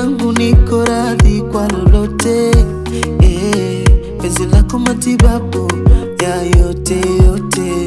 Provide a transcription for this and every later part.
wangu niko radhi kwa lolote eh, penzi lako matibabu ya yote yote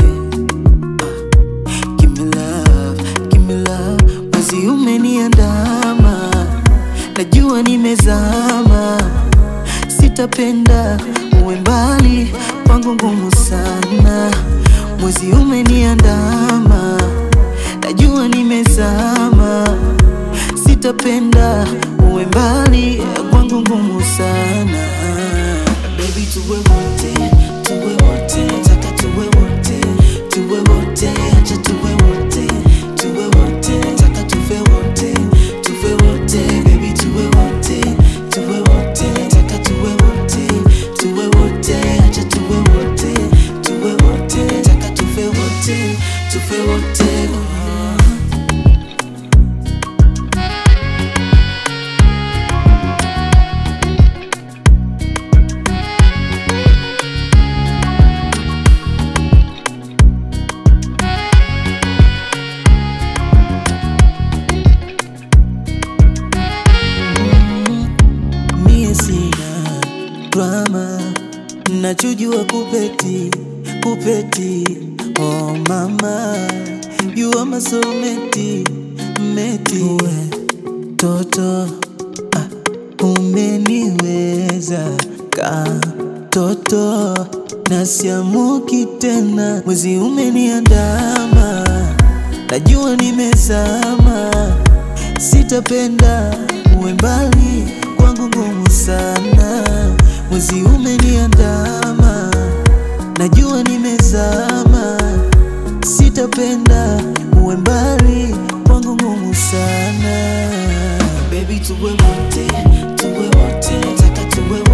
Give me love, give me love. Mwezi umeniandama, najua nimezama, sitapenda uwe mbali kwangu, ngumu sana. Mwezi umeniandama, najua nimezama, sitapenda uwe mbali kwangu, ngumu sana. Baby, tuwe wote, tuwe wote, nataka tuwe wote, tuwe wote, acha tuwe wote, tuwe wote, nataka tuwe wote, tuwe wote, baby, tuwe wote, tuwe wote, nataka tuwe wote, tuwe wote, acha tuwe wote, tuwe wote, nataka tuwe wote, tuwe wote. mie sina drama, nachojua kupeti kupeti. Oh mama, you are my soulmate, meti uwe toto ah, umeniweza ka toto nasiamuki tena, mwezi umeniandama, najua nimezama sitapenda uwe mbali kwangu, ngumu sana. Mwezi umeniandama, najua nimezama, sitapenda uwe mbali kwangu, ngumu sana. Baby, tuwe wote, tuwe wote, nataka tuwe wote